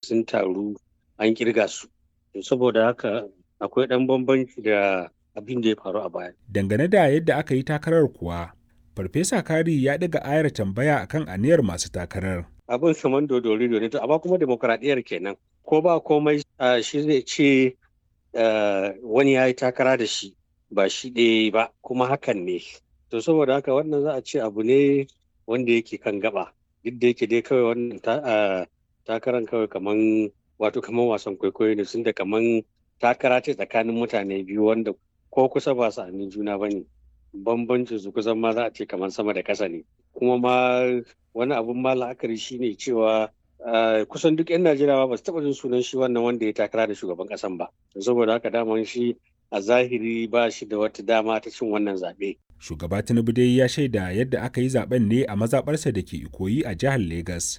sun taru an kirga su saboda haka akwai ɗan bambanci da abin da ya faru a baya Dangane da yadda aka yi takarar kuwa, Farfesa Kari ya ɗaga ayar tambaya akan aniyar masu takarar. abin saman dodori ne to amma kuma demokradiyyar kenan ko ba komai ah, shi zai ce ah, wani ya yi takara da shi ba shi ɗaya ba kuma hakan ne to saboda haka wannan za a ce abu ne wanda yake kan gaba duk da yake dai kawai wannan ta- ah, takaran kawai kaman wato kaman wasan kwaikwayo ne sun da kaman takara ce tsakanin mutane biyu wanda ko kusa ba su juna ba ne bambancin su kusan ma za a ce kamar sama da ƙasa ne kuma ma wani abun ma la'akari shine cewa ah, kusan duk 'yan najeriya ba su taɓa jin sunan shi wannan wanda ya takara da shugaban ƙasan ba saboda haka daman shi a zahiri ba shi da wata dama ta cin wannan zaɓe Shugaba Tinubu dai ya shaida yadda aka yi zaben ne a mazaɓarsa da ke Ikoyi a jihar Legas.